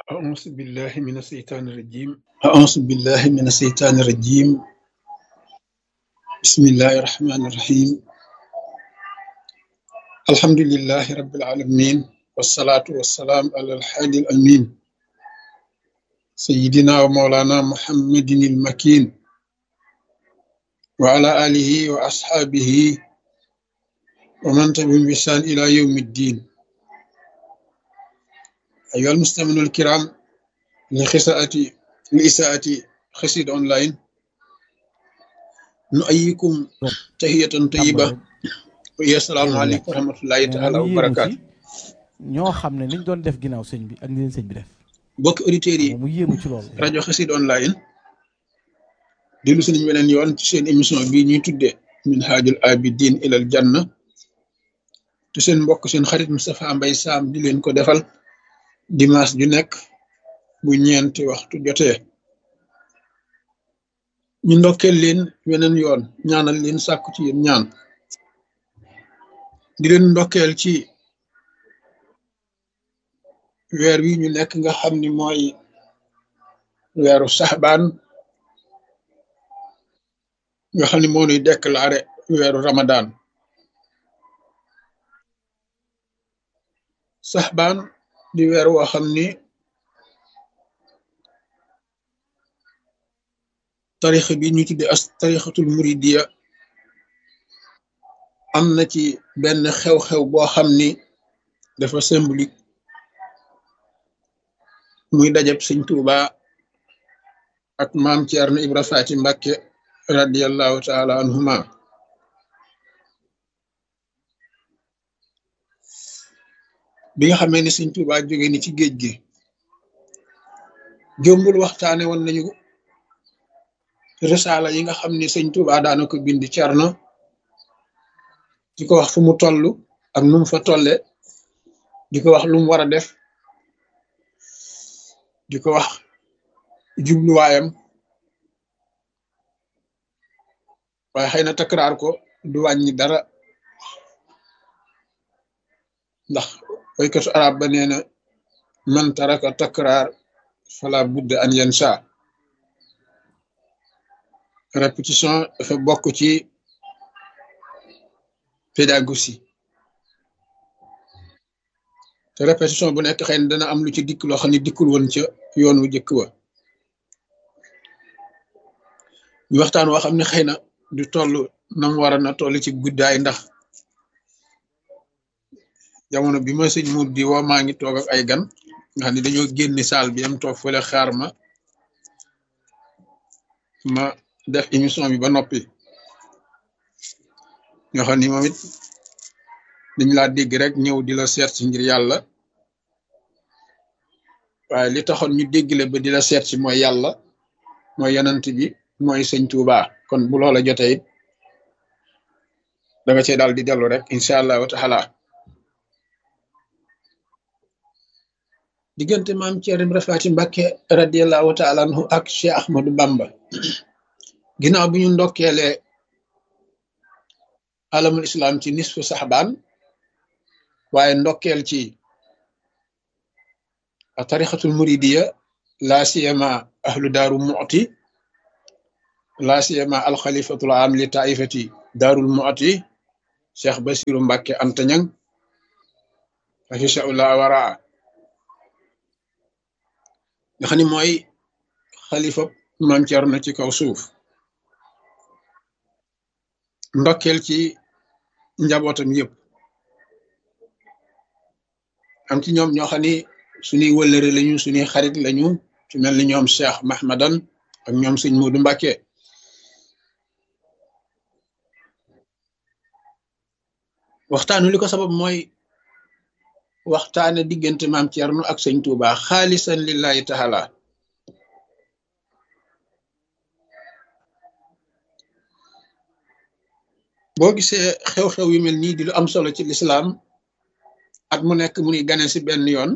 أعوذ بالله من الشيطان الرجيم أعوذ بالله من الشيطان الرجيم بسم الله الرحمن الرحيم الحمد لله رب العالمين والصلاة والسلام على الحادي الأمين سيدنا ومولانا محمد المكين وعلى آله وأصحابه ومن تبعهم بإحسان إلى يوم الدين أيها المستمعون الكرام لخساءة لإساءة خسيد أونلاين نؤيكم تحية طيبة ويا السلام عليكم ورحمة الله تعالى وبركاته ñoo xam ne niñ doon def ginnaaw sëñ bi ak ni leen sëñ bi def bokk auditeurs yi mu yéemu ci loolu rajo xasid online dellu si nañ weneen yoon ci seen émission bii ñuy tuddee min haajul abidin ilal janna te seen mbokk seen xarit Moustapha Mbaye Sam di leen ko defal dimanche ju nekk bu ñeenti waxtu jotee ñu ndokkeel leen weneen yoon ñaanal leen sàkku ci yéen ñaan di leen ndokkeel ci weer wi ñu nekk nga xam ni mooy weeru saxbaan nga xam ni moo nuy déclaré weeru ramadan saxbaan di weer woo xam ni tarixa bi ñu tudde as tarixatul muridiya am na ci benn xew-xew boo xam ni dafa symbolique muy dajab sëñ Tuuba ak maam Ceerno Ibra Faati Mbàkke radiallahu taala anhuma bi nga xamee ni sëñ Tuuba jóge ni ci géej gi jombul waxtaane woon nañu risaala yi nga xam ni sëñ Tuuba daana ko bind Ceerno di ko wax fu mu toll ak nu mu fa tolle di ko wax lu mu war a def di ko wax jubluwaayam waaye xëy na takraar ko du wàññi dara ndax waykatu arab ba nee na man taraka takraar fala budda an yansa répétition dafa bokk ci pédagogie te répétition bu nekk xëy na dana am lu ci dikk loo xam ne dikkul woon ca yoon wu jëkk wa ñu waxtaan woo xam ne xëy na du toll nam war a na toll ci guddaay ndax jamono bi ma sëñ mu di woo maa ngi toog ak ay gan nga xam ne dañoo génni saal bi am toog fële xaar ma ma def émission bi ba noppi nga xam ni moom it dañ laa dégg rek ñëw di la seet si ngir yàlla waaye li taxoon ñu dégg la ba di la seet si mooy yàlla mooy yanant bi mooy sëñ Tuuba kon bu loola jotee it da nga cee daal di dellu rek incha allahu taala diggante maam Ceerno Ibra Faati Mbàkke radiallahu taala anhu ak Cheikh Ahmadou Bamba ginnaaw bi ñu ndokkeelee alamul islam ci nisfu saxbaan waaye ndokkeel ci tarixatul muridiya laa siyama ahlu daaru mu'ti laa siyama alxalifatul am li taifati daarul mu'ti cheikh basiru mbàkke antañang afisaullah waraa nga xam ni mooy xalifa maam Cerno ci kaw suuf ndokkeel ci njabootam yëpp am ci ñoom ñoo xam ni suñuy wëllëre lañu suñuy xarit lañu ci mel ni ñoom Cheikh Mahmadan ak ñoom sëñ Moodu Mbàkke waxtaanu li ko sabab mooy waxtaane diggante maam Cerno ak sëñ Tuuba xaalisan lillahi taala boo gisee xew-xew yu mel nii di lu am solo ci lislaam at mu nekk mu nuy gane si benn yoon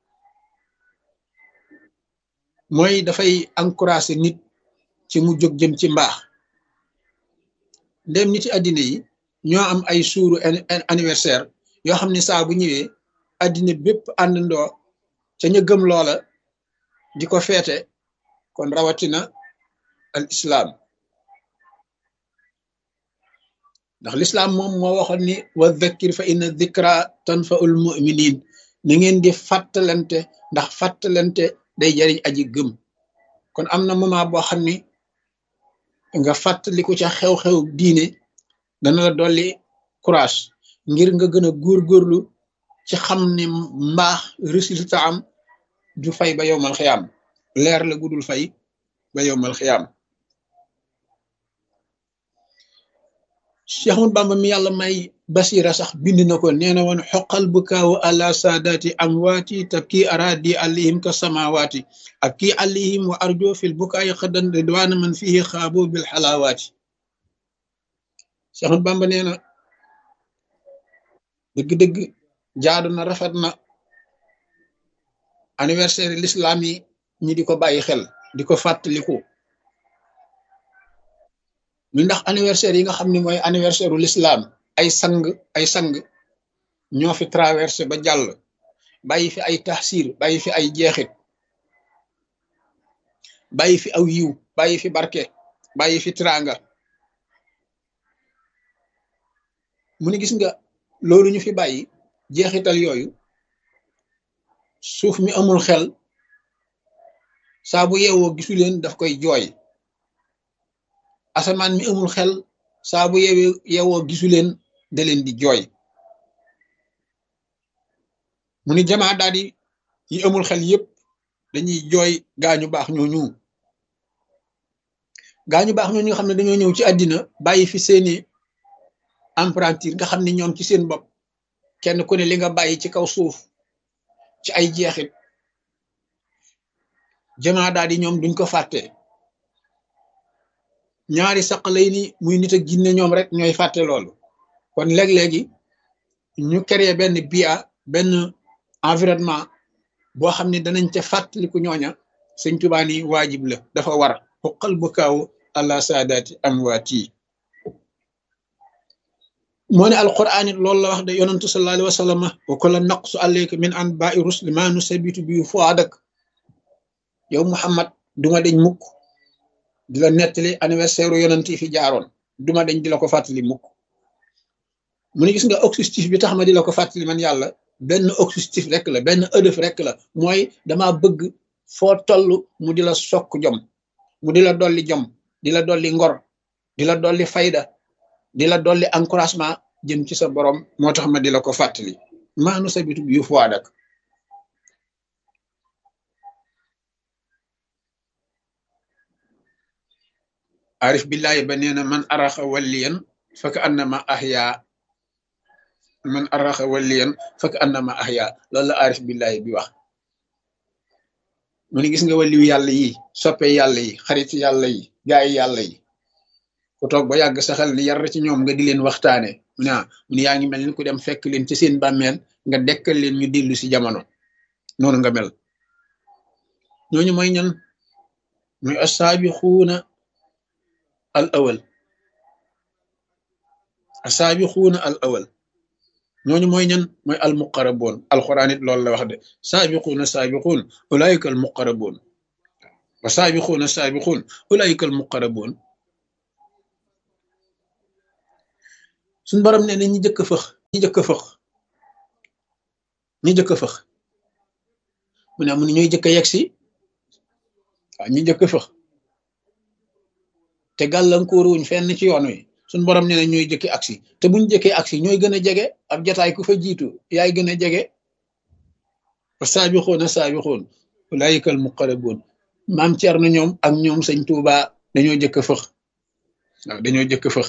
mooy dafay encourager nit ci mu jóg jëm ci mbaax ndem nit ci àddina yi ñoo am ay suuru anniversaire yoo xam ne saa bu ñëwee àddina bépp àndandoo ca ña gëm loola di ko feete kon rawatina al islam ndax lislaam moom moo waxoon ni wa dhakkir fa inna dhikra tanfaul muminin na ngeen di fàttalante ndax fàttalante day jariñ aji gëm kon am na moment boo xam ni nga fàttaliku ca xew-xew diine dana la dolli courage ngir nga gën a góorgóorlu ci xam ne mbaax résultat am du fay ba yowmal xiyaam leer la gudul fay ba yowmal xiyaam Cheikh Ahmad Bamba mi yàlla may basira sax bind na ko nee na woon xoqal bu kaawu àla saadaati amwaati tabki aradi alihim ka samawaati ak kii alihim wa arjo fil bukaayi xadan ridwaana man fihi xaabo bil xalaawaati Cheikh Ahmad Bamba nee na dëgg-dëgg jaadu na rafet na anniversaire l'islam yi ñi di ko bàyyi xel di ko fàttaliku mi ndax anniversaire yi nga xam ne mooy anniversaire u l'islam ay sang ay sang ñoo fi traversé ba jàll bàyyi fi ay taxsir bàyyi fi ay jeexit bàyyi fi aw yiw bàyyi fi barke bàyyi fi tranga mu ne gis nga loolu ñu fi bàyyi jeexital yooyu suuf mi amul xel saa bu yeewoo gisu leen daf koy jooy asamaan mi amul xel saa bu yeewee yeewoo gisu leen da leen di jooy mu ni jamaa daal di yi amul xel yépp dañuy jooy gaañu baax ñooñu gaañu baax ñooñu nga xam ne dañoo ñëw ci àddina bàyyi fi seeni emprunture nga xam ne ñoom ci seen bopp kenn ku ne li nga bàyyi ci kaw suuf ci ay jeexit jamaa daal di ñoom duñ ko fàtte ñaari saq lay ni muy nit ak jinne ñoom rek ñooy fàtte loolu kon léeg-léegi ñu créer benn bia benn environnement boo xam ne danañ ca fàttaliku ñooña sëñ Tuubaa ni waajib la dafa war xuqal bu kaaw àla saadaati amwaati moo ne alquran it loolu la wax de yonantu sallallahu alayhi wa sallam wa kulla naqsu alayka min anba'i rusli ma nusabitu bi fuadak yow Muhammad duma deñ mukk di la nettali anniversaire yonent yi fi jaaroon duma deñ di la ko fàttali mukk mu ne gis nga objectif bi tax ma di la ko fàttali man yàlla benn objectif rek la benn ëdëf rek la mooy dama bëgg foo toll mu di la sokk jom mu di la dolli jom di la dolli ngor di la dolli fayda di la dolli encouragement jëm ci sa borom moo tax ma di la ko fàttali maanu sabitu bi yu fuwaadak arif billahi ba nee na man araxa walliyan faka annama ahya man araxa walliyan faka annama ahya loolu la arif billahi bi wax mu ne gis nga waliyu yàlla yi soppe yàlla yi xarit yàlla yi gaay yàlla yi ku toog ba yàgg sa xel ni yar ci ñoom nga di leen waxtaane mu ne mu ne yaa ngi mel ni ku dem fekk leen ci seen bàmmeel nga dekkal leen ñu dellu si jamono noonu nga mel ñooñu mooy ñan muy assaabixuuna al awal asaabiquuna al awal ñooñu mooy ñan mooy al muqaraboon alquran it loolu la wax de saabiquuna saabiquun ulaayika al muqaraboon wa saabiquuna saabiquun ulaayika al muqaraboon suñ borom ne ne ñi jëkk fëx ñi jëkk fëx ñi jëkk fëx mu ne amu ne ñooy jëkk yegg si waaw ñi jëkk fëx te gàllankoor wuñ fenn ci yoon wi suñ borom nee na ñooy jëkki aksi te buñ jëkkee aksi ñooy gën a jege ab jataay ku fa jiitu yaay gën a jege wa saabixoona saabixoon ulaayika al muqarrabuun maam Cerno ñoom ak ñoom sëñ Tuuba dañoo jëkk fëx waaw dañoo jëkk fëx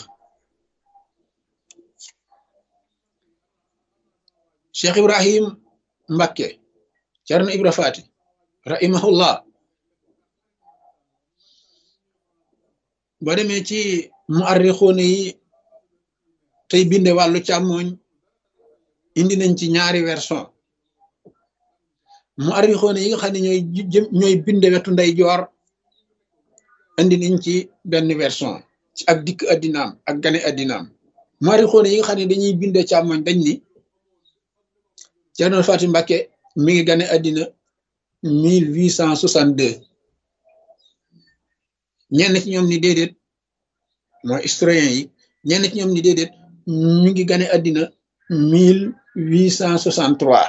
Cheikh Ibrahim Mbakke Cerno Ibra Faati rahimahullah boo demee ci mu arrixoone yi tey binde wàllu càmmooñ indi nañ ci ñaari version mu arrixoone yi nga xam ne ñooy ñooy binde wetu nday joor indi nañ ci benn version ci ak dikk addinaam ak gane addinaam mu arrixoone yi nga xam ne dañuy binde càmmooñ dañ ni Cerno Faati Mbàkke mi ngi gane addina mille huit cent soixante deux ñenn ci ñoom ni déedéet mooy historien yi ñenn ci ñoom ni déedéet ñu ngi gane àddina mille huit cent soixante trois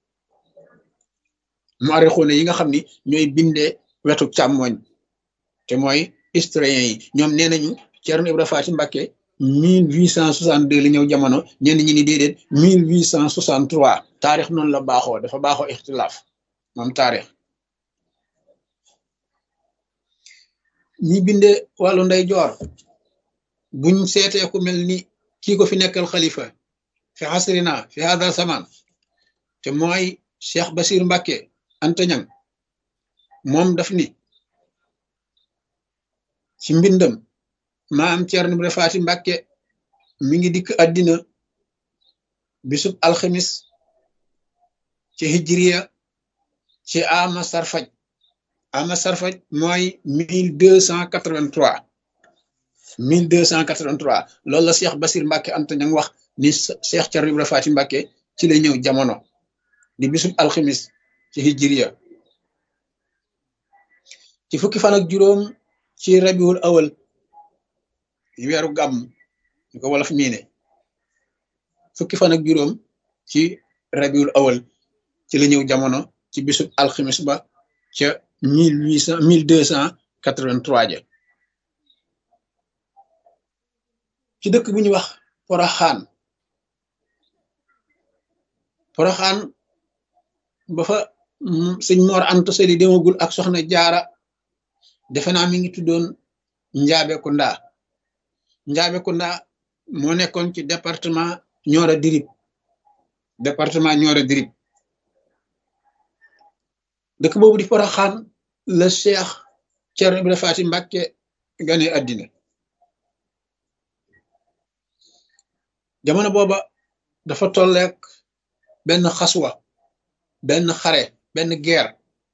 mu arixoone yi nga xam ni ñooy bindee wetu càmmoñ te mooy historien yi ñoom nee nañu Ceerno Ibra Faati Mbàkke mille huit cent soixante deux la ñëw jamono ñenn ñi ni déedéet mille huit cent soixante trois taarix noonu la baaxoo dafa baaxoo ixtilaaf moom taarix ñi binde wàllu ndey joor buñ seetee ku mel ni kii ko fi nekkal xalifa fi xasrina fi hada zaman te mooy Cheikh Basir Mbàkke Anta Ñang moom daf ni ci mbindam maam Ceerno Ibra Faati Mbàkke mi ngi dikk àddina bisub alxemis ci hijriya ci ama sarfaj ama sarfaj mooy mille deux cent quatre-vingt-trois mille deux cent quatre-vingt-trois loolu la Cheikh Basir Mbàkke Anta Ñang wax ni Cheikh Ceerno Ibra Faati Mbàkke ci la ñëw jamono di bisub alxemis ci hijriya ci fukki fan ak juróom ci rabiul awal weeru gàmm ñu ko wolof miine fukki fan ak juróom ci rabiul awal ci la ñëw jamono ci bisub alxemis ba ca mille huit cent mille deux cent quatre-vingt-trois ja ci dëkk bu ñuy wax poroxaan poroxaan ba fa sëñ Mor Anta Sali demagul ak soxna jaara defe naa mi ngi tuddoon Njaabe Kunda Njaabe Kunda moo nekkoon ci département Nioro Dirib département Nioro Dirib dëkk boobu di Poroxaan la Cheikh Ceerno Ibra Faati Mbàkke gane àddina jamono booba dafa tolleek benn xaswa benn xare benn guerre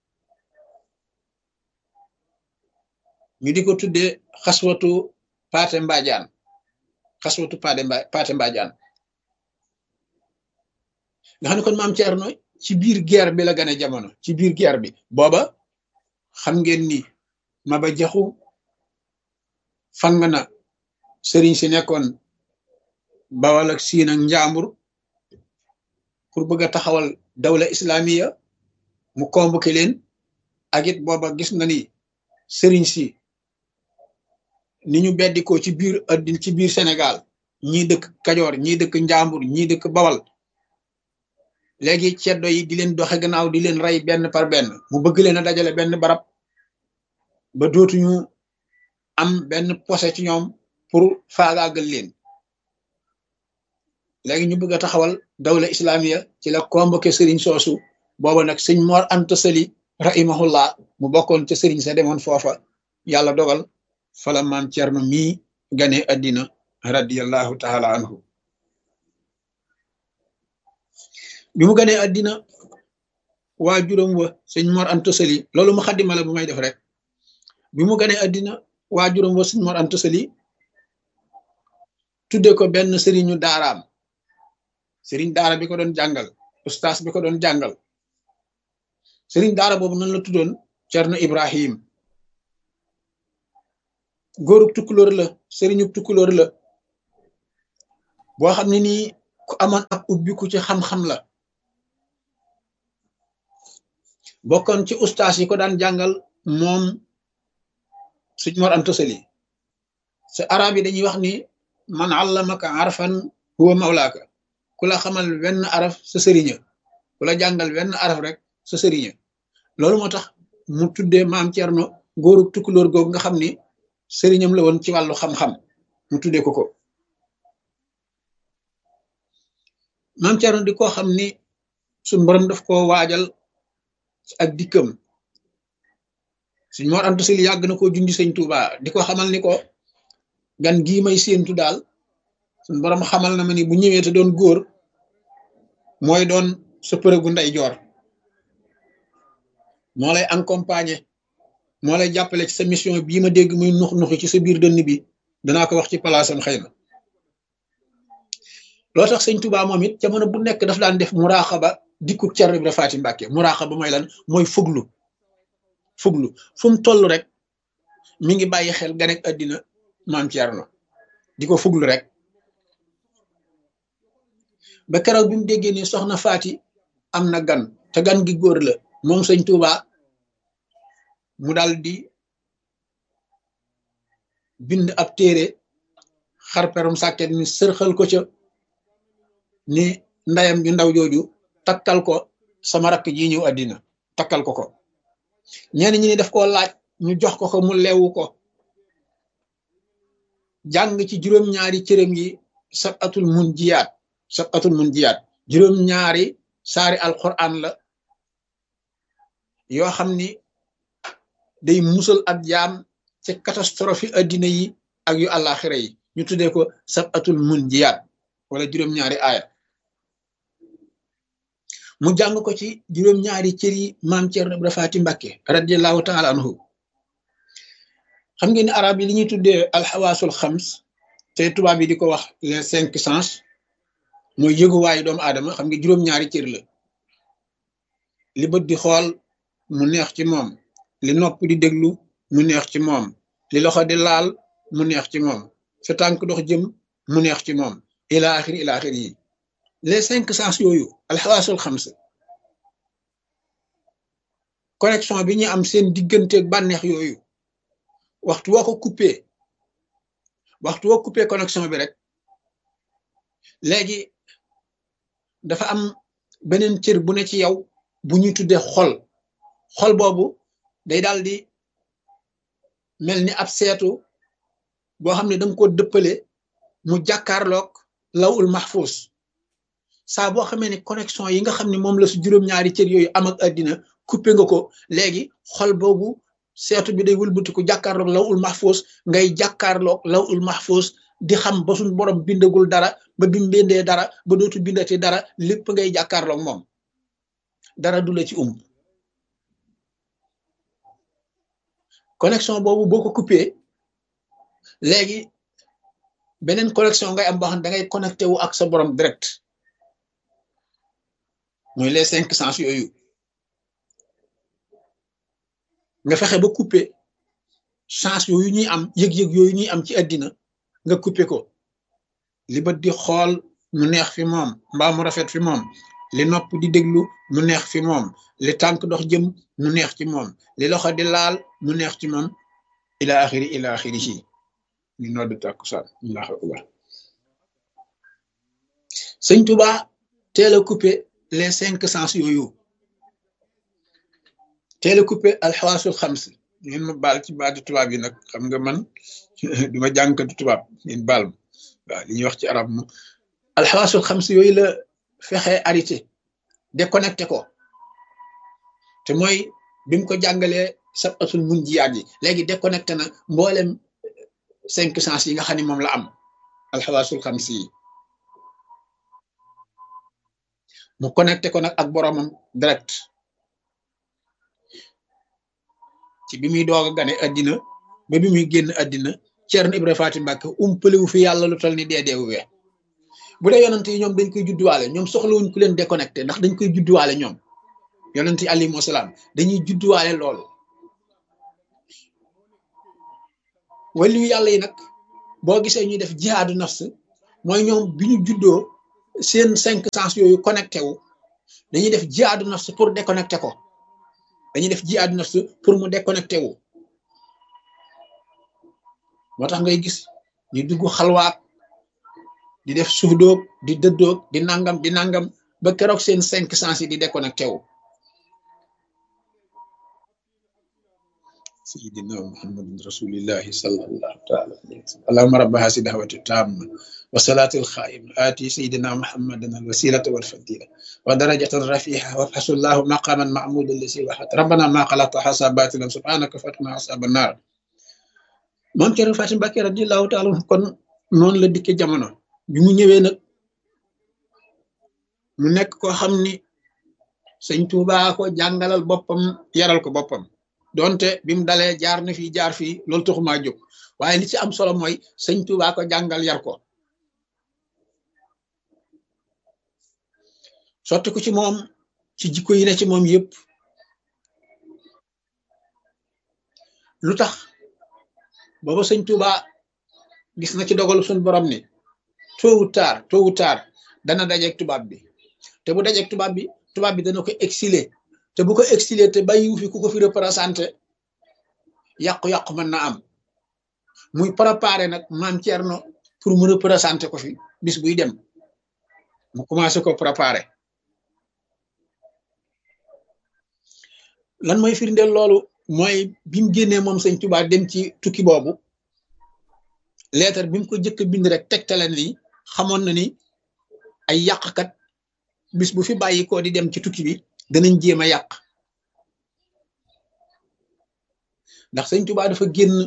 ñu di ko tuddee xaswatu paate mbaajaan xaswatu paate mba paate mbaajaan nga xam ne kon maam Ceerno ci biir guerre bi la gane jamono ci biir guerre bi booba xam ngeen ni Maba Jaxu fang na sëriñ si nekkoon Bawal ak Siin ak Njaambur pour bëgg a taxawal dawla islamiya mu convoqué leen ak it booba gis na ni sëriñ si ni ñu beddikoo ci biir addin ci biir Sénégal ñii dëkk Kajoor ñii dëkk Njaambur ñii dëkk Bawal léegi ceddo yi di leen doxe gannaaw di leen rey benn par benn mu bëgg leen a dajale benn barab ba dootuñu am benn posé ci ñoom pour faagaagal leen léegi ñu bëgg a taxawal dawla islamiya ci la convoqué sëriñ soosu booba nag sëñ Mor Anta Sali rahimahullah mu bokkoon ca sëriñ sa demoon foofa yàlla dogal fala maam Cerno mii gane addina radiallahu taala anhu bi mu ganee addina waa juróom wa sëñ Mor Anta Sali loolu mu xaddima la bu may def rek bi mu ganee addina waa juróom wa sëñ Mor Anta Sali tudde ko benn sëriñu daaraam sëriñ daara bi ko doon jàngal ustaas bi ko doon jàngal sëriñ daara boobu nan la tuddoon Cerno Ibrahim góorug tukkulóor la sëriñu tukkulóor la boo xam ne nii ku amoon ak ubbiku ci xam-xam la bokkoon ci ustaas yi ko daan jàngal moom suñ Mor Anta Sali sa arab yi dañuy wax ni man allamaka arfan huwa mawlaaka ku la xamal wenn araf sa sëriña ku la jàngal wenn araf rek sa sëriña loolu moo tax mu tuddee maam Cerno góorub tukkulóor googu nga xam ni sëriñam la woon ci wàllu xam-xam mu tuddee ko ko maam Cerno di ko xam ni suñ borom daf koo waajal ak dikkam suñ Mor Anta Sali yàgg na koo jundi sëñ Tuuba di ko xamal ni ko gan gii may séentu daal suñ borom xamal na ma ni bu ñëwee te doon góor mooy doon sa përëgu ndey joor moo lay accompagner moo lay jàppale ci sa mission bii ma dégg muy nux nuxi ci sa biir dënn bi danaa ko wax ci palaasam xëy na loo tax sëñ Tuubaa moom it jamono bu nekk daf daan def muraaxaba dikku Cerno Ibra Faati Mbàkke muraaxa ba mooy lan mooy fuglu fuglu fu mu toll rek mi ngi bàyyi xel ganek àddina maam Cerno di ko fuglu rek ba keroog bi mu déggee ni soxna Faati am na gan te gan gi góor la moom sëñ Tuuba mu dal di bind ab téere xarperum sàkket mi sërxal ko ca ni ndayam ju ndaw jooju takkal ko sama rakk ji ñëw àddina takkal ko ko ñenn ñi ni daf koo laaj ñu jox ko ko mu leewu ko jàng ci juróom-ñaari cërëm yi sab atul mun jiyaat sab atul mun jiyaat juróom-ñaari saari alquran la yoo xam ni day musal ab jaam ci catastrophe addina yi ak yu àllaaxira yi ñu tuddee ko sab atul mun jiyaat wala juróom-ñaari aaya mu jàng ko ci juróom-ñaari cër yi maam Cerno Ibra Faati Mbàkke radiallahu taala anhu xam ngeen ni arab yi li ñuy tuddee alxawaasul xams te tubaab yi di ko wax les cinq sens mooy yëguwaayu doomu aadama xam nga juróom-ñaari cër la li bët di xool mu neex ci moom li nopp di déglu mu neex ci moom li loxo di laal mu neex ci moom fi tànk dox jëm mu neex ci moom ila axiri ila axiri yi les cinq sens yooyu alxawaasul xams connexion bi ñu am seen digganteeg bànneex yooyu waxtu woo ko coupé waxtu woo coupé connexion bi rek léegi dafa am beneen cër bu ne ci yow bu ñuy tuddee xol xol boobu day daal di mel ni ab seetu boo xam ne danga ko dëppale mu jàkkaarloog lawul mahfuz saa boo xamee ne connexion yi nga xam ne moom la su juróom-ñaari cër yooyu am ak àddina coupé nga ko léegi xol boobu seetu bi day wëlbatiku jàkkaarloog lawul mahfuz ngay jàkkaarloog lawul mahfuz di xam ba suñ borom bindagul dara ba bi mbindee dara ba dootu bindati dara lépp ngay jàkkaarloog moom dara du la ci um connexion boobu boo ko coupé léegi beneen connexion ngay am boo xam ne da ngay connecté wu ak sa borom direct mooy les cinq sens yooyu nga fexe ba coupé chance yooyu ñuy am yëg-yëg yooyu ñuy am ci àddina nga coupé ko li bët di xool mu neex fi moom mbaa mu rafet fi moom li nopp di déglu mu neex fi moom li tànk dox jëm mu neex ci moom li loxo di laal mu neex ci moom ila axiri ila axiri ci ñu nodd tàkkusaan allahu akbar sëñ Tuba teel a coupé les cinq sens yooyu teel a coupé alxawaasul xams ngeen ma baal ci baati tubaab yi nag xam nga man duma jàngkatu tubaab ngeen baal ma waaw li ñuy wax ci arab moom alxawaasul xams yooyu la fexe arrêté déconnecté ko te mooy bi mu ko jàngalee sabatul mun jiyaat yi léegi déconnecté na mboolem cinq sens yi nga xam ne moom la am alxawaasul xams yi mu connecté ko nag ak boromam direct ci bi muy doog a gane àddina ba bi muy génn àddina Ceerno Ibra Faati Mbàkke umpaliwu fi yàlla lu tol ni dee deewu we bu dee yonent yi ñoom dañ koy judduwaale ñoom soxlawuñ ku leen déconnecté ndax dañ koy judduwaale ñoom yonent yi alayhimu salaam dañuy judduwaale lool waliyu yàlla yi nag boo gisee ñuy def jihaadu nafs mooy ñoom bi ñu juddoo seen cinq sens yooyu connecté wu dañuy def jihaadu nafs pour déconnecté ko dañuy def jihaadu nafs pour mu déconnecté wu moo tax ngay gis ñu dugg xalwaat di def suufdoog di dëddoog di nangam di nangam ba keroog seen cinq sens yi di déconnecté wu sayidina muhammadin rasulillahi sallallahu taala alayhi wa sallam allahuma rabba hasi dahwati tamma wa salati alxaim ati sayidina muhammadan alwasilata walfadila wa darajatan rafiha wabhasu llahu maqaman mahmudan lisi waxat rabbana ma xalaqta hasa batilan subhanaka fatna asaba annar moom Cerno Faati Mbàkke radiallahu taala kon noonu la dikke jamono bi mu ñëwee nag mu nekk koo xam ni sëñ Tuubaa ko jàngalal boppam yaral ko boppam donte bi mu dalee jaar na fii jaar fii loolu taxumaa jóg waaye li ci am solo mooy sëñ Tuubaa ko jàngal yar ko sotti ko ci moom ci jikko yi ne ci moom yépp lu tax booba sëñ Tuuba gis na ci dogalu suñ borom ni tôt ou tard tôt ou tard dana dajeeg tubaab bi te bu dajeeg tubaab bi tubaab bi dana ko exilé te bu ko exilé te bàyyiwu fi ku ko fi représenté yàqu-yàqu mën na am muy préparé nag maam Thierno pour mu représenté ko fi bis buy dem mu commencé ko préparé lan mooy firndeel loolu mooy bi mu génnee moom sëñ Tuubaa dem ci tukki boobu leetar bi mu ko jëkk bind rek tegtale ni xamoon na ni ay yàqkat bis bu fi bàyyi ko di dem ci tukki bi danañ jéem a yàq ndax sëñ Tuubaa dafa génn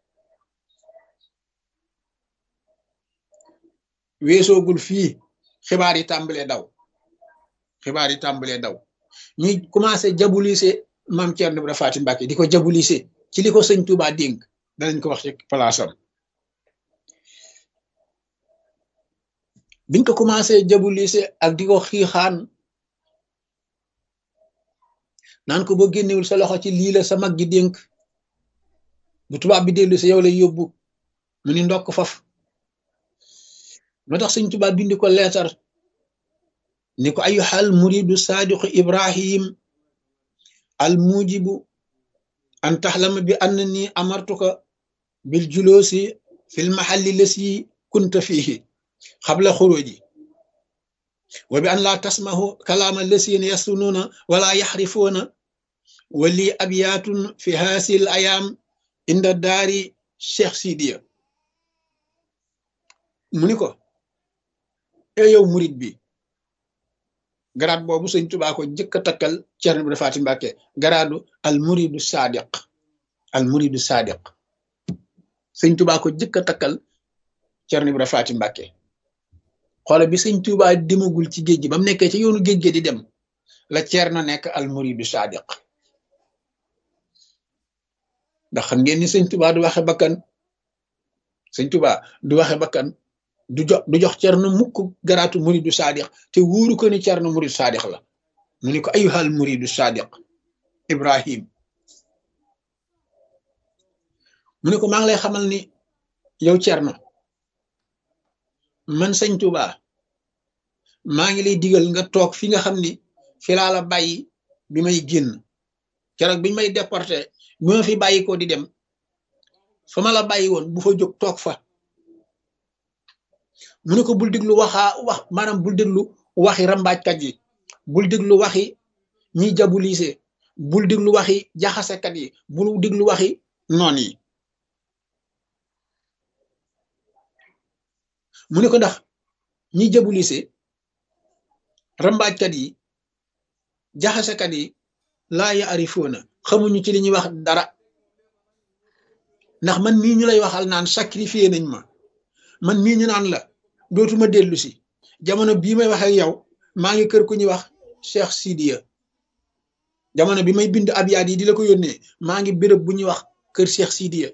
weesoogul fii xibaar yi tàmbalee daw xibaar yi tàmbalee daw ñuy commencé jabulise maam Thierno Ibra Faty Mbacké di ko jabulise ci li ko sëñ Tuubaa dénk danañ ko wax ci palaasam biñ ko commencé jabulise ak di ko xiixaan naan ko boo génnewul sa loxo ci lii la sa mag gi dénk bu tubaab bi dellu si yow lay yóbbu mu ni ndokk faf moo tax sëñ Tuubaa bindi ko leetar ni ko ayyuhal muridu saadiqu ibrahim al mujibu an taxlama bi annani amartuka bil juloosi fil mahalli lasi kunta fihi xabla xuruji wa bi an laa tasmahu kalaama lasina yasunuuna wala yaxrifuuna wa lii abyaatun fi haasil ayaam inda daari cheikh sidiya mu ni ko e yow murit bi garaat boobu sëñ Tuubaa ko jëkk a takkal Ceerno Ibra Faty Mbacké garaadu al muridu sadiq al muridu sadiq sëñ Tuubaa ko jëkk a takkal Ceerno Ibra Faty Mbacké xoole bi sëñ Tuubaa demagul ci géej gi ba mu nekkee ci yoonu géej gi di dem la Ceerno nekk al muridu sadiq ndax xam ngeen ni sëñ Tuubaa du waxe bakkan sëñ Tuubaa du waxe bakkan du jox du jox Ceerno mukk garaatu muridu sadiq te wóoru ko ni Ceerno muridu sadiq la mu ni ko ayyuhal muridu sadiq Ibrahim mu ne ko maa ngi lay xamal ni yow Ceerno man sëñ Tuubaa maa ngi lay digal nga toog fi nga xam ni fi laa la bàyyi bi may génn keroog biñ may déporté bi ma fi bàyyi ko di dem fa ma la bàyyi woon bu fa jóg toog fa mu ne ko bul déglu waxaa wax maanaam bul déglu waxi rambaajkat yi bul déglu waxi ñiy jabulise bul déglu waxi jaxasekat yi bul déglu waxi noon yi mu ne ko ndax ñiy jabulise rambaajkat yi jaxasekat yi laa ya arifoona xamuñu ci li ñuy wax dara ndax man mii ñu lay waxal naan sacrifié nañ ma man mii ñu naan la dootuma dellu si jamono bii may wax ak yow maa ngi kër ku ñuy wax Cheikh Sidiya jamono bi may bind abyaat yi di la ko yónnee maa ngi béréb bu ñuy wax kër Cheikh Sidiya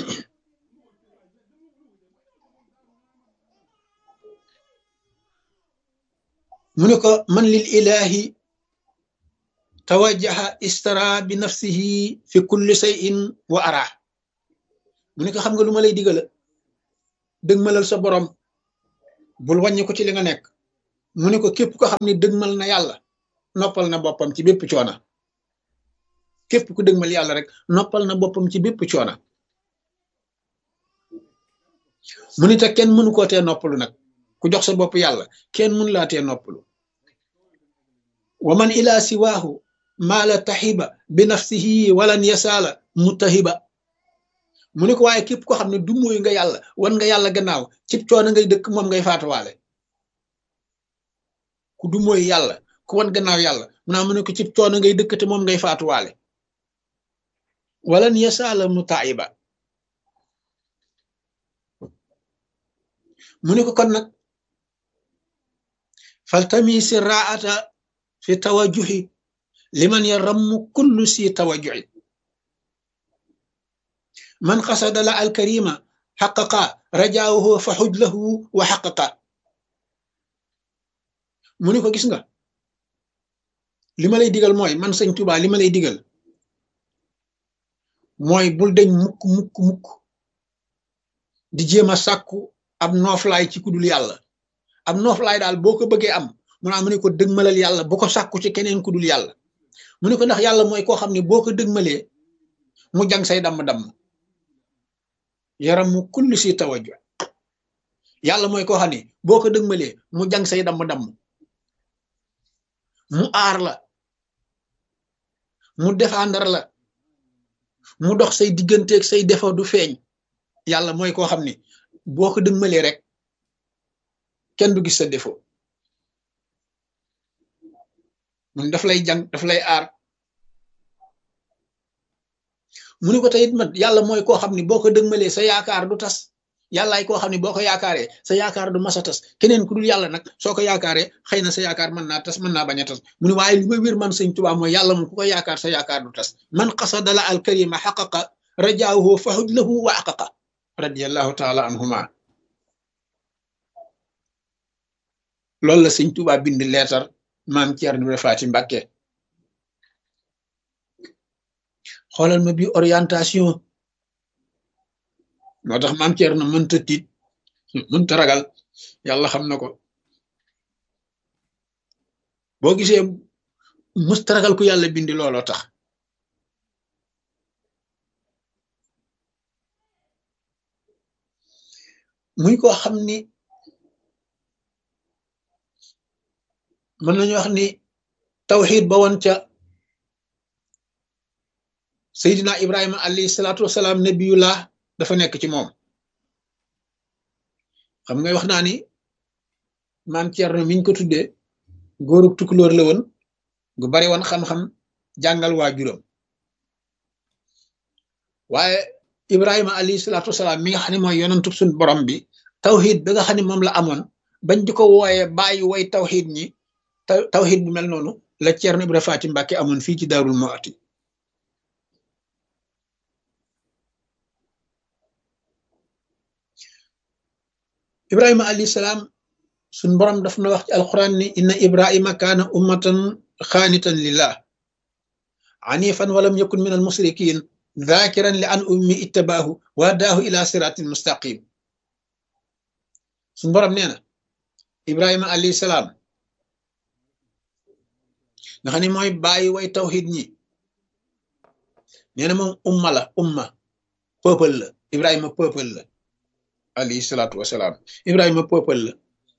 mu ne ko man lil ilahi tawajjaha istara bi nafsihi fi kulli shay'in wa ara mu ne ko xam nga lu ma lay digala dëgmalal sa borom bul wàññi ko ci li nga nekk mu ne ko képp ko xam ne dëgmal na yàlla noppal na boppam ci bépp coona képp ku dëgmal yàlla rek noppal na boppam ci bépp coona mu ne te kenn mënu koo tee noppalu nag ku jox sa bopp yàlla kenn mënu laa tee noppalu wa man ila siwaahu maala taxiba bi nafsihi walan yasaala mutahiba mu ne ko waaye képp ko xam ne du mooy nga yàlla wan nga yàlla gannaaw cib coono ngay dëkk moom ngay faatuwaale ku du mooy yàlla ku wan gannaaw yàlla mu naa mu ne ko cib coono ngay dëkk te moom ngay faatuwaale walan yasaala mutaiba mu ne ko kon nag faltami si raata fi tawajuhi liman yarammu kullu si tawajuhi man xasada la alkarima xaqaqa rajaahu fa xuj lahu wa xaqaqa mu ne ko gis nga li ma lay digal mooy man sëñ Tuubaa li ma lay digal mooy bul deñ mukk mukk mukk di jéem a sàkku ab nooflaay ci kudul yàlla ab nooflaay daal boo ko bëggee am mu naa mu ne ko dëgmalal yàlla bu ko sàkku ci keneen kudul yàlla mu ne ko ndax yàlla mooy koo xam ne boo ko dëgmalee mu jang say damm-damm yaram mu kulli si tawajju yàlla mooy koo xam ne boo ko dëgmalee mu jang say damm-damm mu aar la mu défendre la mu dox say digganteeg say defo du feeñ yàlla mooy koo xam ne boo ko dëgmalee rek kenn du gis sa défaut mun daf lay jàng daf lay aar mu ni ko teyit man yàlla mooy koo xam ne boo ko dëgmalee sa yaakaar du tas yàllaay koo xam ne boo ko yaakaaree sa yaakaar du mas a tas keneen ku dul yàlla nag soo ko yaakaaree xëy na sa yaakaar mën naa tas mën naa bañ a tas mu ne waaye li ma wér man sëñ Tuubaa mooy yàlla moom ku ko yaakaar sa yaakaar du tas man qasadala al karima xaqaqa rajaahu fahud lahu wa aqaqa radiallahu taala anhuma loolu la sëñ Tuubaa bind leetar maam Ceerno Ibra Faati Mbàkke xoolal ma bi orientation moo tax maam Ceerno mënta tiit mënta ragal yàlla xam na ko boo gisee mësta ragal ku yàlla bindi looloo tax muy ko xam ni mën nañu wax ni tawxiid ba woon ca Seydina Ibrahima alayhi salaatu wasalaam nabiyullah dafa nekk ci moom xam nga wax naa ni maam Thierno miñ ko tuddee góorug tukulóor la woon gu bari woon xam-xam jàngal waajuram waaye Ibrahima alayhi salaatu wasalaam mi nga xam ne mooy yonantu suñ borom bi tawxiid ba nga xam ne moom la amoon bañ di ko wooyee bàyyi way tawxiid ñi tawxiid bu mel noonu la Thierno Ibra Faati Mbàkke amoon fii ci Daarul Muhti ibrahima alayhi salaam suñ borom daf na wax ci alquran ni inna ibrahima kaana ummatan xaanitan lillah anifan walam yakun min almusrikin dhakiran li an ummi ittabaahu wa daahu ila siratin mustaqim suñ borom nee na ibrahima alayhi salaam nga xam ne mooy bàyyi way tawxid ñi nee na moom umma la umma peuple la ibrahima peuple la alayhi salaatu wasalaam ibrahima peuple la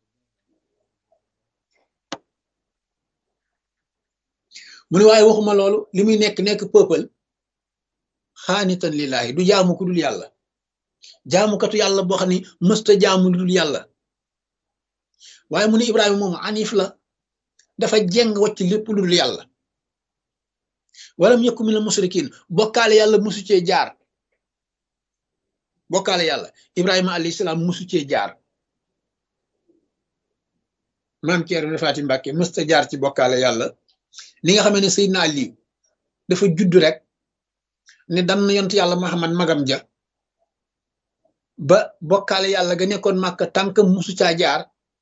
mu ne waaye waxuma loolu li muy nekk nekk peuple xaanitan lillahi du jaamu ku dul yàlla jaamukatu yàlla boo xam ne mësta jaamu lu dul yàlla waaye mu ne ibrahima moom anif la dafa jeng wacc lépp lu dul yàlla walam yakku min al musrikin bokkaale yàlla musu cee jaar bokkaale yàlla ibrahima alayhi salaam musu cee jaar maam Ceerno Faati Mbàkke mësta jaar ci bokkaale yàlla li nga xamee ne Seydina Ali dafa judd rek ne dan yont yàlla Muhammad magam ja ba bokkaale yàlla ga nekkoon Màkka tànk musu caa jaar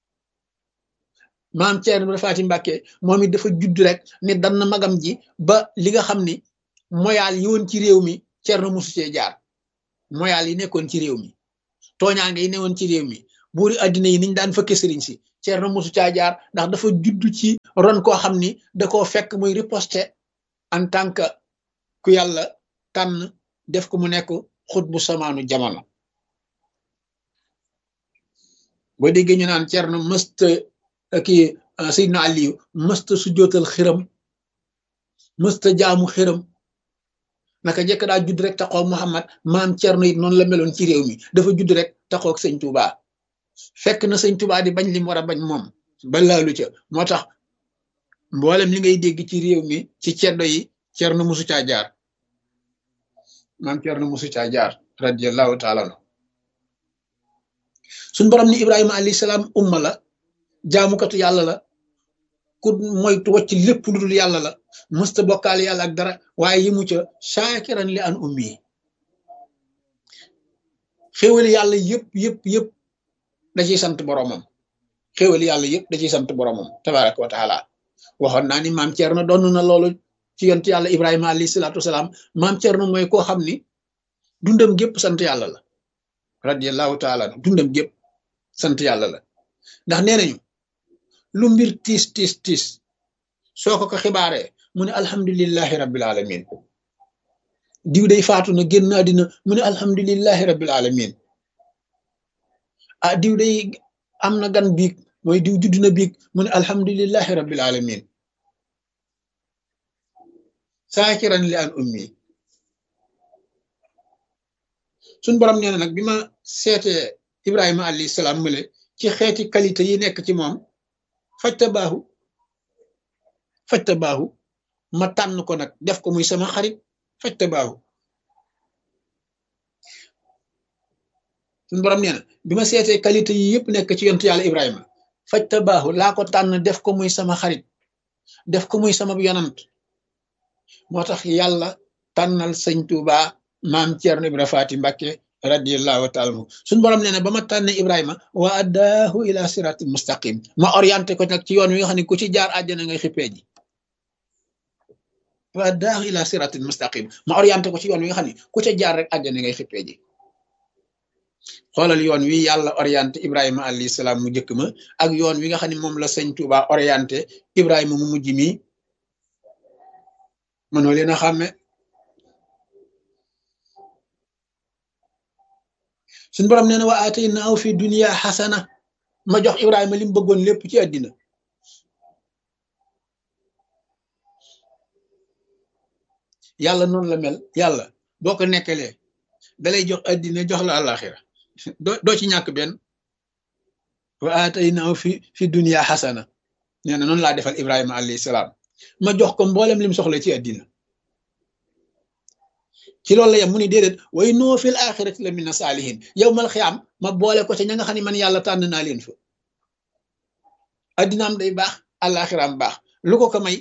maam Ceerno Faati Mbàkke moom it dafa judd rek ne dan magam ji ba li nga xam ni moyaal yi woon ci réew mi Ceerno musu cee jaar moyaal yi nekkoon ci réew mi tooñaange yi newoon ci réew mi buuri addina yi niñ daan fëkke sëriñ si Ceerno musu caa jaar ndax dafa judd ci ron koo xam ni da koo fekk muy riposte en tant que ku yàlla tànn def ko mu nekk xut bu samaanu jamono boo déggee ñu naan Ceerno mësta kii Seydina Aliyu mësta su jootal xiram mësta jaamu xiram naka jekk daa judd rek taxaw Muhammad maam Cerno it noonu la meloon ci réew mi dafa judd rek taxaw ak sëñ Touba fekk na sëñ Touba di bañ li mu war a bañ moom ba laalu ca moo tax mboolem li ngay dégg ci réew mi ci ceddo yi Cerno musu caa jaar maam Cerno musu caa jaar radiyallahu taala anhu suñ borom ni Ibrahima alayhi salaam umma la jaamukatu yàlla la ku moytu wacc lépp lu dul yàlla la mësta bokkaale yàlla ak dara waaye yi mu ca shaakiran li an ummi xéwali yàlla yëpp yëpp yëpp da ciy sant boromam xéwali yàlla yëpp da ciy sant boromam tabaraka wa taala waxoon naa ni maam Thierno doon na loolu ci yonent yàlla Ibrahima alayhi salaatu wasalaam maam Thierno mooy koo xam ni dundam gépp sant yàlla la radiyallahu taala dundam gépp sant yàlla la ndax nee nañu lu mbir tiis tiis tiis soo ko ko xibaaree mu ne alhamdulillahi rabbil alamin diw day faatu na génn àddina mu ne alhamdulillahi rabbil alamin ah diw day am na gan biig mooy diw judd na biig mu ne alhamdulillahi rabbil alamin saakiran li an ummi suñ borom nee na nag bi ma seetee ibrahima alayhi salaam mële ci xeeti qualité yi nekk ci moom fajta baaxu fajta baaxu ma tànn ko nag def ko muy sama xarit fajta baaxu suñ borom nee na bi ma seetee qualité yi yëpp nekk ci yontu yàlla ibrahima fajta baaxu laa ko tànn def ko muy sama xarit def ko muy sama yonant moo tax yàlla tànnal sëñ Tuuba maam Ceerno Ibra Faati Mbàkke radiallahu taala anhu suñ borom nee na ba ma tànnee Ibrahima wa addaahu ila siratil mustaqim ma orienté ko nag ci yoon wi nga xam ne ku ci jaar àjjana ngay xippee ji wa addaahu ila siratil mustaqim ma orienté ko ci yoon wi nga xam ne ku ca jaar rek àjjana ngay xippee ji xoolal yoon wi yàlla orienté Ibrahima alayhi salaam mu njëkk ma ak yoon wi nga xam ne moom la sëñ Tuuba orienté Ibrahima mu mujj mi mënoo leen a xàmme suñ borom nee na wa ataynaahu fi dunya xasana ma jox Ibrahima li mu bëggoon lépp ci àddina yàlla noonu la mel yàlla boo ko nekkalee dalay jox àddina jox la àllaaxira doo doo ci ñàkk benn wa ataynaahu fi fi dunya xasana nee na noonu laa defal Ibrahima alayhi salaam ma jox ko mboolem lim soxla ci àddina ci loolu la yem mu ni déedéet way noo fil axirati la mina saalihin yow mal xiyaam ma boole ko ca ña nga xam ne man yàlla tànn naa leen fa addinaam day baax àllaaxiraam baax lu ko ko may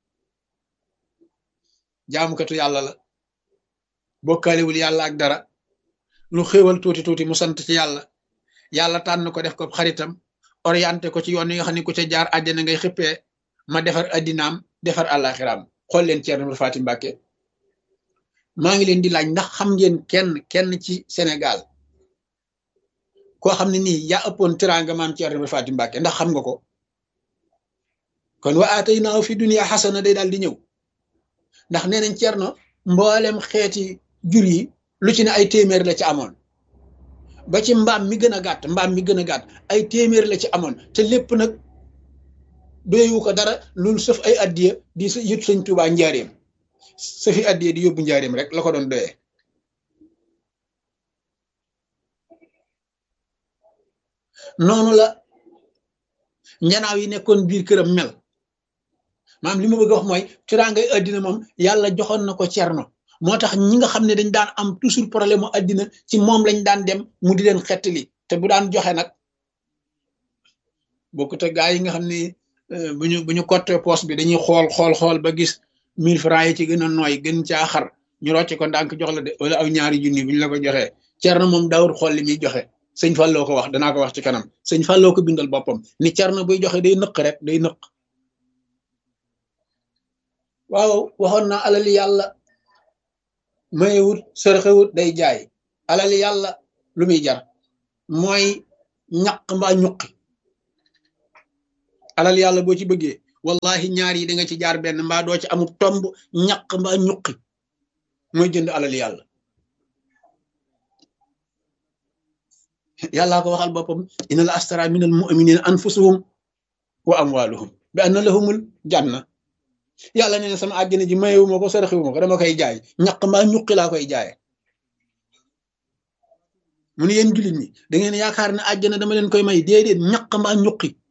jaamukatu yàlla la bokkaalewul yàlla ak dara lu xéewal tuuti tuuti mu sant ci yàlla yàlla tànn ko def ko xaritam orienté ko ci yoon yi nga xam ne ku ca jaar àjjana ngay xippee ma defar addinaam defar àllaaxiraam xool leen Ceerno Ibra Faati Mbàkke maa ngi leen di laaj ndax xam ngeen kenn kenn ci Sénégal koo xam ne nii yaa ëppoon teraanga maam Ceerno Ibra Faati Mbàkke ndax xam nga ko kon wa ataynaahu fi dunya xasana day daal di ñëw ndax nee nañ Ceerno mboolem xeeti jur yi lu ci ne ay téeméer la ci amoon ba ci mbaam mi gën a gàtt mbaam mi gën a gàtt ay téeméer la ci amoon te lépp nag doyewu ko dara loolu sëf ay addiya di sa yët sëñ Tuubaa njaareem sëfi addiya di yóbbu njaareem rek la ko doon doyee noonu la njanaaw yi nekkoon biir këram mel maam li ma bëgg a wax mooy tiraangay addina moom yàlla joxoon na ko cerno moo tax ñi nga xam ne dañ daan am toujours problème mu addina ci moom lañ daan dem mu di leen xettali te bu daan joxe nag bokkut ak gaa yi nga xam ne bu ñu bu ñu cotte poste bi dañuy xool xool xool ba gis mille francs yi ci gën a nooy gën caa xar ñu rocc ko ndànk jox la de wala aw ñaari junni bu ñu la ko joxee cerno moom daawul xool li muy joxe sëñ Falloo ko wax danaa ko wax ci kanam sëñ Falloo ko bindal boppam ni cerno buy joxe day nëq rek day nëq waaw waxoon naa alali yàlla mayewut sërxewut day jaay alali yàlla lu muy jar mooy ñaq mbaa ñuqi alal yàlla boo ci bëggee wallahi ñaar yi da nga ci jaar benn mbaa doo ci amub tomb ñaq mbaa ñuqi mooy jënd alal yàlla yàllaa ko waxal boppam inna la astara min al muminina anfusahum wa amwaluhum bi anna lahumul janna yàlla nee na sama àjjana ji mayewu ma ko saraxiwu ma ko dama koy jaay ñaq mbaa ñuqi laa koy jaaye mu ne yéen jullit ñi da ngeen yaakaar ne àjjana dama leen koy may déedéet ñaq mbaa ñuqi